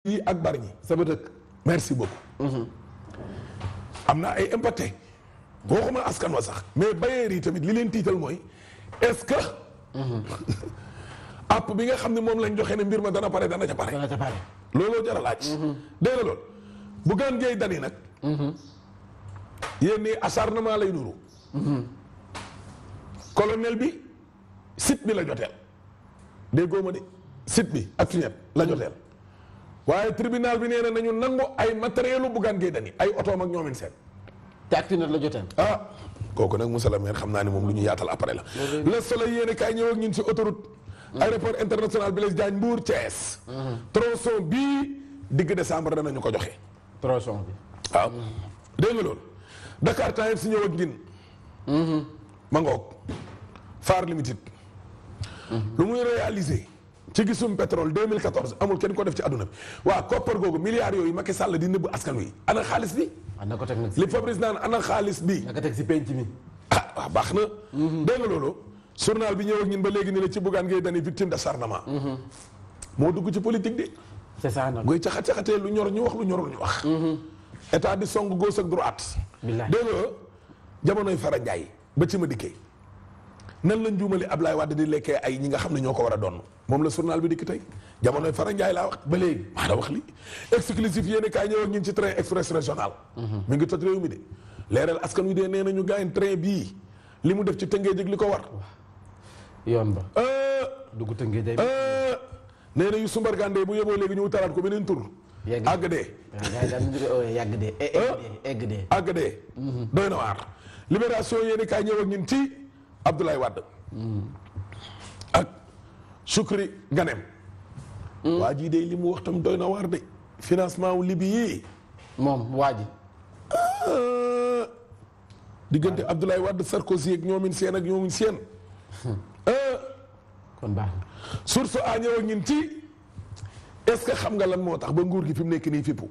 yi ak bari ñi sama dëkk. merci beaucoup am na ay impacté boo xama askan wa sax mais bailleurs yi tamit li leen tiital mooy est-ce que app bi nga xam ne moom lañ joxe ne mbir ma dana pare dana ca pare dana ca pare. looloo jar a laaj dégg nga loolu bu gaan géey dani nag yéen ni acharnement lay nuru colonel bi site bi la joteel déggoo ma de site bi ak fiñet la joteel waaye tribunal bi nee na nañu nangu ay matériel u buggaan géey dani ay otoom ak ñoomin seen te actinat la joteen. ah kooku nag monsieur le maire xam naa ne moom lu ñu yaatal après la le soleil yéene kaay ñëw ak ñun ci autoroute aéroport international Blaise Diagne Mbour Thiès tronçon bii digg décembre danañu ko joxe tronçon bi. waaw dégg nga loolu Dakar Times si ñëw ak ñun ma ngoog Far Limited lu muy réalisé ci gisum pétrole 2014 amul kenn ko def ci àdduna bi waa koppar googu milliards yooyu Macky Sall di nëbb askan wi ana xaalis bi war na ko teg nag si. li Fabrice naan ana xaalis bi na ko teg si penc mi. ah waaw baax na. dégg nga loolu. journal bi ñëw ak ñun ba léegi ni la ci buggaan ngay dani victime d'acharnement. moo dugg ci politique de. c'est ça nag. goy caxat caxatee lu ñor ñu wax lu ñorul ñu wax. état di song gauche ak droite. billahi dégg nga jamonoy Fara Ndiaye ba ci ma dikkee nan la njuumali Ablaye Wade di lekkee ay ñi nga xam ne ñoo ko war a doon moom la journal bi dikk tey jamonoy Fara Ndiaye laa wax ba léegi maa la wax li exclusif yéen kaay ñëw ak ñun ci train express régional. mi ngi toj réew mi de leeral askan wi de nee nañu gaañ train bii li mu def ci tëngee jëg li ko war. yoon ba. Euh, dugg tënkee day. euh, nee na yu sumbargande bu yeboo léegi ñu wutalaat ko beneen tur. Yegg. àgg dee. waaw gars yi daal ñu ngi yàgg de. egg de egg de. àgg dee. doy na waar. libération yéen kaay ñëw ak ñun ci Abdoulaye Wade. ak Choukri Ganem. waa jii de li mu wax tam doy na waar de. financement wu Libi yii. moom waa ji. Euh, diggante Abdoulaye Wade Sarkozy ak ñoomin seen ak ñoomin seen. Euh, kon baax na. source a ñëw ak ñun ci est-ce que xam nga lan moo tax ba nguur gi fi mu nekk nii fippu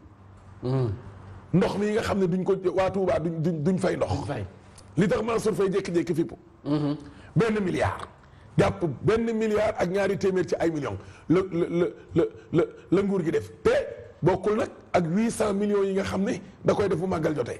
ndox mi nga xam ne duñ ko waa Touba duñ duñ duñ fay ndox. fay. li tax Mansour Faye jékki-jékki fippu benn milliard. jàpp benn milliard ak ñaari téeméer ci ay millions la la la la la la nguur gi def te bokkul nag ak huit cent millions yi nga xam ne da koy def bu màggal jotee.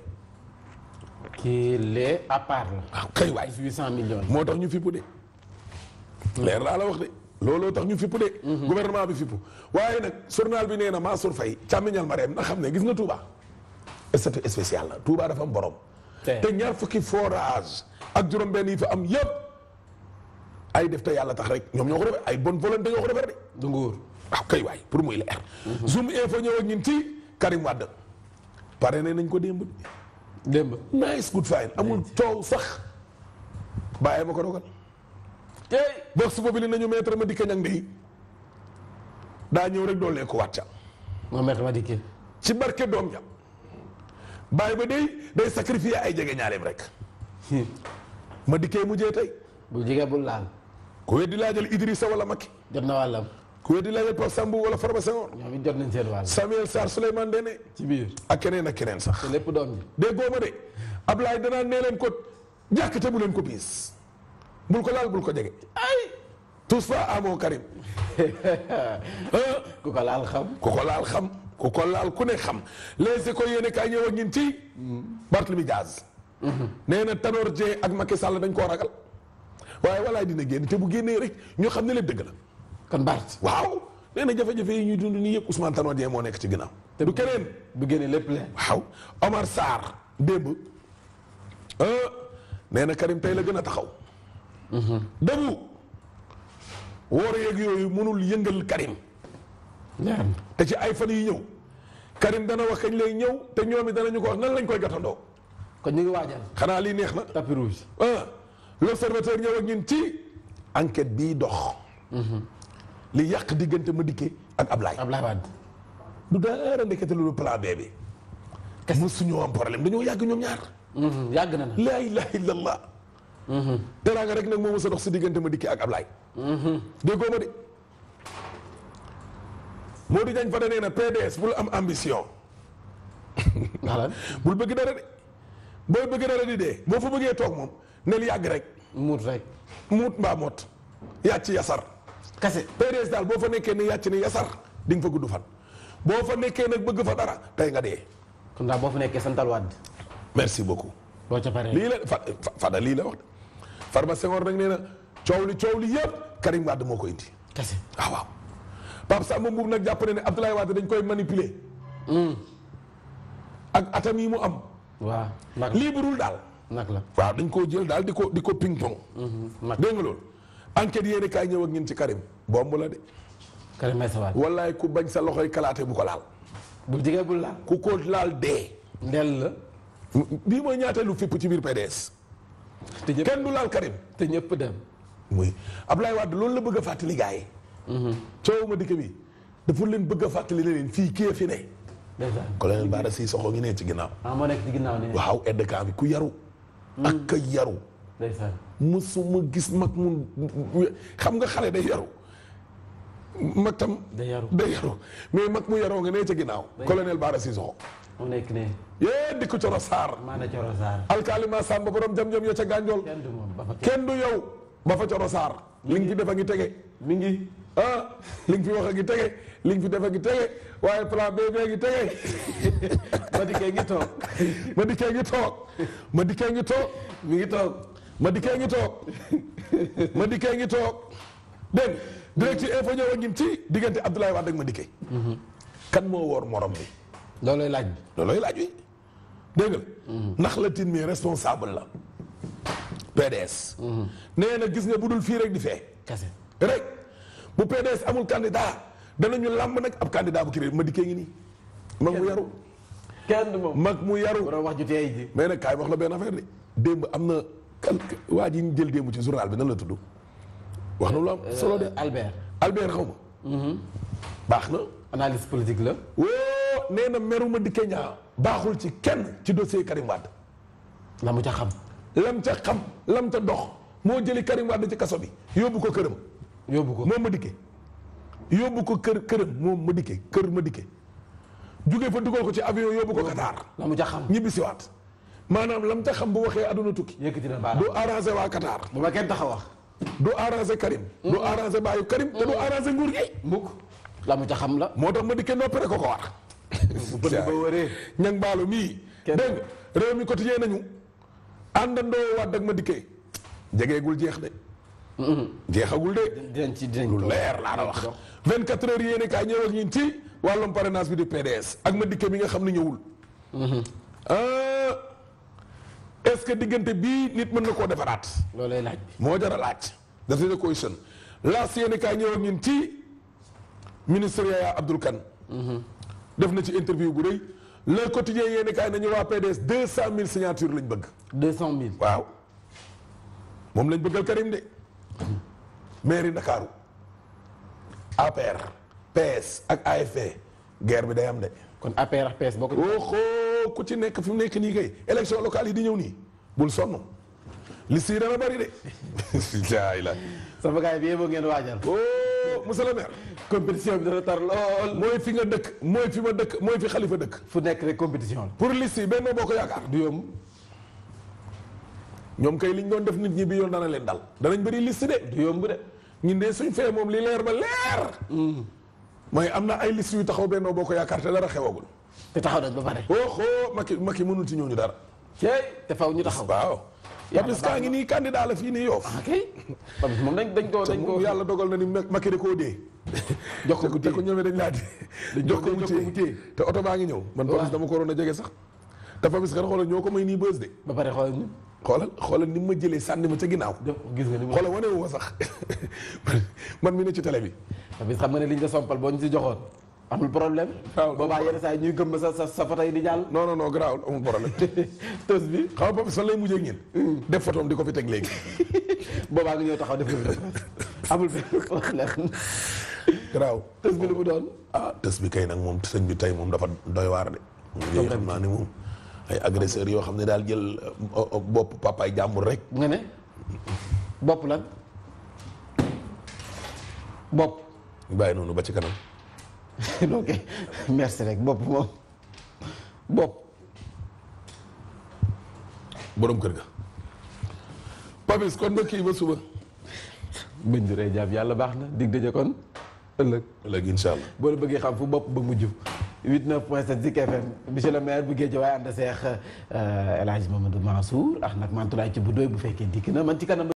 kii lee à part la. waaw kay waay. 800 millions yi. moo tax ñu fippu de. leer laa la wax de looloo tax ñu fippu de. gouvernement bi fippu waaye nag journal bi nee na Mansour Faye càmmiñal ma reem na xam ne gis nga Touba. statut spécial la Touba dafa am borom. te te ñaar fukki forage ak juróom-benn yi fa am yëpp ay def te yàlla tax rek ñoom ñoo ko defar ay bonne volonté ñoo ko defar de. du nguur. waaw kay waay pour muy leer. zoom info ñëw ak ñun ci Karim Wade. pare ne nañ ko démb. démb. nice good fine amul coow sax bàyyi ma ko dogal. tey. box boobu nañu maître ma dikka ñang de daa ñëw rek doolee ko wàcca moom maître ma dikkee. ci barke doom ja bàyyi ba day day sacrifier ay jege ñaaleem rek ma dikkee mujjee tey bu jigee bul laal. ku weddi laajal Idrissa wala Macky jot na wàllam. ku weddi laajal Pape Sambou wala Farba Senghor ñoom it jot nañ seen wàll. Samuel Sarr Souleymane Ndéné ci biir. ak keneen ak keneen sax te lépp doom ji. déggoo ma de Ablaye danaa nee leen ko jàkk te bu leen ko biis bul ko laal bul ko jege ay tous fa amoo Karim ku ko laal xam. ku ko laal xam ku ko laal ku ne xam les écoles yéene kaay ñëw ak ñun ci Barthélemy Diaz nee na Tanor Dieng ak Macky Sall dañ koo ragal waaye walaay dina génn te bu génnee rek ñu xam ne lépp dëgg la kon Bart. waaw nee na jafe-jafe yi ñuy dund nii yëpp Ousmane Tanor Dieng moo nekk ci ginnaaw te du keneen bu génnee lépp leen. waaw Omar Sarr démb ah nee na Karim tey la gën a taxaw dabu woor yeeg yooyu mënul yëngal Karim leer na. te ci ay fan yi ñëw Karim dana wax kañ lay ñëw te ñoom it danañu ko wax nan lañ koy gàttandoo kon ñu ngi waajal. xanaa lii neex na tapis rouge. ah l'observateur ñëw ak ñun ci enquête bii dox li yàq diggante Madické ak Ablaye Ablaye Wade. du dara ndekete lu plan B bi mu suñu am problème dañoo yàgg ñoom ñaar yàgg na na. laa ilaha illallah teraanga rek nag moo mës a dox si diggante Madické ak Ablaye déggoo ma de Modou Diagne Fada nee na PDS bul am ambition ndax lan bul bëgg dara de booy bëgg dara di dee boo fa bëggee toog moom nel yàgg rek muut rek. muut mbaa mot yàcc yasar kase. PDS daal boo fa nekkee ni yàcc ni yasar di nga fa gudd fan boo fa nekkee nag bëgg fa dara tey nga dee kon daal boo fa nekkee santal waat merci beaucoup boo ca paree lii la fa fa- Fada lii la wax de Farba Senghor nag nee na coow li coow li yëpp Karim Wade moo ko indi kese waaw waaw Pape Samba Mbuub nag jàpp na ne Abdoulaye Wade dañ koy manipuler ak atam yi mu am waaw nag liibarul daal nag la waaw dañ koo jël daal di ko di ko ping pong nag dégg nga loolu enquête yéeni kaay ñëw ak ñun ci Karim bomb la de Karim Meïssa Wade wallaay ku bañ sa loxoy kalaate bu ko laal bul jigee bul laal ku ko laal dee ndel la bii mooy ñaateelu fipp ci biir PDS te ñëpp kenn du laal Karim te ñëpp dem muy Ablaye Wade loolu la bëgg a fàttali gars yi coow ma dikk bi dafa leen bëgg a fàttali ne leen fii kii fi ne ndeysaan colonel Bara Cissokho ngi ne ci ginnaaw ah moo nekk ci ginnaaw ni waaw aide camp bi ku yaru ak ka yaru ndeysaan musuma gis mag mun xam nga xale day yaru mag tam day yaru day yaru mais mag mu yaroo nga ne ca ginnaaw colonel Bara Cissokho moo nekk ne yee di ko coro saar maana coro saar alkalima sàmba borom jam-jam ya ca gànjool kenn du moom ba fa kenn kenn du yow ba fa coro saar li nga fi def a ngi tege mi ngi ah li nga fi wax a ngi tege li nga fi def a ngi tege waaye plan B bee ngi tege ma dikkee ngi toog ma dikkee ngi toog ma dikkee ngi toog mi ngi toog ma dikkee ngi toog ma dikkee ngi toog dégg nga direct ci info ñëw a ngin ci diggante Abdoulaye Wade ak ma dikkee kan moo woor morom bi loolooy laaj bi loolooy laaj wi dégg nga ndax la tin mi responsable la PDS nee na gis nga bu dul fii rek di fee kese rek bu PDS amul candidat danañu làmb nag ab candidat bu kii ma dikkee ngi nii mag mu yaru kenn du moom mag mu yaru borom wax ju teey ji mais nag kaay wax la benn affaire de démb am na kan waa ji ñu jël démb ci journal bi nan la tudd wax na lu am solo de Albert Albert xaw ma baax na analyse politique la woo nee na meru ma dikkee ñaa baaxul ci kenn ci dossier Karim Wade la mu ca xam lam ca xam lam ca dox moo jëli Karim Wade ci kaso bi yóbbu ko këram yóbbu ko moom ma dikke yóbbu ko kër këram moom ma dikke kër ma dikke jugee fa dugal ko ci avion yóbbu ko Qatar la mu ca xam ñibbi siwaat maanaam lam ca xam bu waxee aduna tukki yëkkati na du baaraam arrangé waa Qatar bu ma kenn tax a wax du arrangé Karim du arrangé baayu Karim te du arrangé nguur gi mukk la mu ca xam la moo tax ma dikke noppi rek ko ko war bu bëgg ba wëree ñang baalu mii Kenn- dégg nga réew mi quotidien nañu àndandoo waat ak ma dikkee jegeegul jeex de jeexagul de dinañ ci dinañ lu ko leer laa la wax 24 heures yéene kaay ñëw ak ñun ci wàllum parrainage bi di PDS ak ma dikke mi nga xam ne ñëwul ah est-ce que diggante bii nit mën na koo defaraat loolooy laaj bi moo jar a laaj daf leen a question laas yéene kaay ñëw ak ñun ci ministre Yaya Abdoul Kane def na ci interview bu rëy le quotidien yéene kaay nañu waa PDS deux cent mille signatures lañ bëgg deux cent mille waaw moom lañ bëggal Karim de mairie Ndakaaru APR PS ak AFP guerre bi day am de kon APR ak PS bokk waxoo ku ci nekk fi mu nekk nii kay élection locale yi di ñëw nii bul sonn liste yi dana bari de jaay la sama gars yi bi yeboo ngeen waajal oh monsieur le maire compétition bi dana tar lool mooy fi nga dëkk mooy fi ma dëkk mooy fi xalifa dëkk fu nekk rek compétition la pour liste yi benn boo ko yaakaar du yomb ñoom kay liñ doon def nit ñi bi yoon dana leen dal danañ bëri liste de du yomb de ñun de suñ fee moom li leer ba leer mooy am na ay liste yu taxaw benn boo ko yaakaar te dara xewagul te taxaw nañ ba pare oxo Macky Macky mënul ci ñooñu dara cey te faw ñu taxaw waaw Yàlla Papis kaa ngi nii candidat la fii nii yoof ok Papis moom dañ dañ ko dañ ko moom yàlla dogal na ni Macky da koo dee jox ko mu te ko téye ñoomee dañ laa di jox ko mu jox ko mu téye téye. te oto baa ngi ñëw man Papis dama ko waroon a jege sax te Papis kan xoolal ñoo ko may nii bës de ba pare xoolal ñu xoolal xoolal ni ma jëlee sànni ma ca ginnaaw def gis nga ni mu xoolal wane wu ma sax man mi ne ci télé bi Papis xam nga ne liñ la sompal boo ñu si joxoon amul problème waaw boobaa yenn saa yi ñuy gëm sa sa sa photo yi di jàll non non non garaawul amul problème tos bi xam nga Papis fan lay mujjee ak ñin def photom di ko fi teg léegi boobaa nga ñëw taxaw def ko amul benn problème garaaw tos bi lu mu doon ah tës bi kay nag moom sëñ bi tey moom dafa doy waar de moom xam naa ne moom ay agresseurs yoo xam ne daal jël euh, euh, bopp papaay jàmbur rek nga ne bopp lan bopp bàyyi noonu ba ci kanam ok merci rek bopp moom bopp borom kër ga Papis kon ba kii ba suba bëñ du rey jaam yàlla baax na dig daje kon ëllëg léegi incha allah boo la bëggee xam fu bopp ba mujj 89.7 Zik FM monsieur le maire bu Guédiawaye ànd seex El Hadj Mamadou Mansour ak nag Mantoulaye ci bu doy bu fekkee dikk na man ci kanam